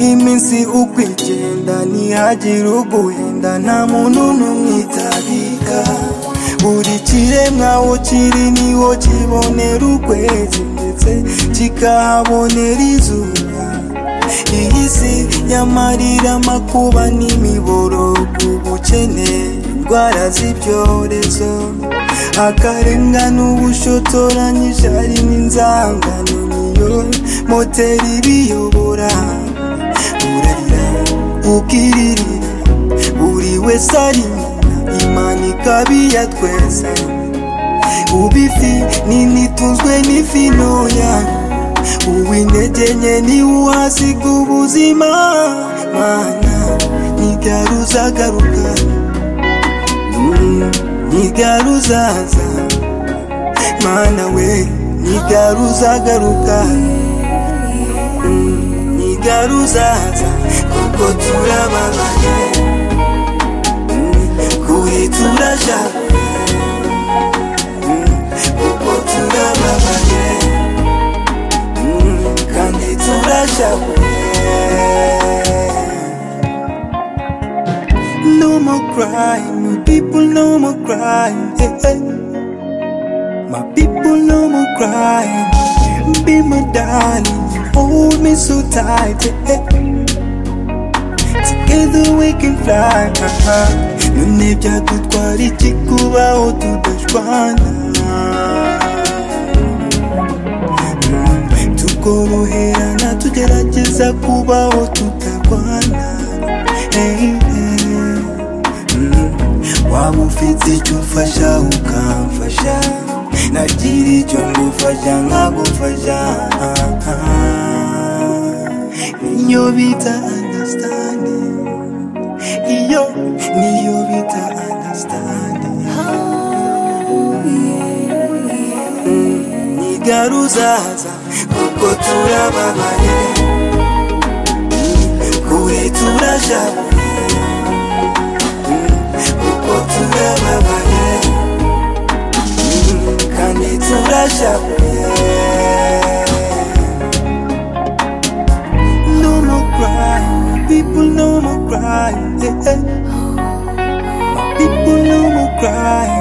iminsi uko igenda ntihagira uguhenda nta muntu n'umwe itabika buri kiremwa aho kiri niho kibonera ukwezi ndetse kikahabonera izuba iyi si y'amarira amakuba n'imiborogo ubukene indwara z'ibyorezo akarengane ubushotoranyije hari n'inzangano niyo moteri ibiyobora urarira ukiririra buri wese ari nyina imana ikabiya twese ubifi nini tunzwe n'ifi ntoya uw'intege nke niwe uhasiga ubuzima mana ntigaruzagaruka mm. ntigaruzaza mana we ntigaruzagaruka ntigaruzaza kuko turababaye kuri turashaka kuko turababaye kandi turashaka No more crying, my people, no more crying. eh, eh. My people, no more crying. Be my darling, hold me so tight. eh, eh. Together we can fly. ah, ah. None byadutwara iki kubaho tudashwana Mm, tukoroherana tugerageza kubaho tutarwana hey, hey. Mm, waba ufite icyo ufasha ukamfasha nagira icyo ngufasha nkagufasha ah, ah. niyo bita understanding iyo niyo bita understanding ntigaruzaza kuko turababaye kure turashabuye kuko turababaye kandi turashabuye no more crying people no more crying yeah, yeah. people no more crying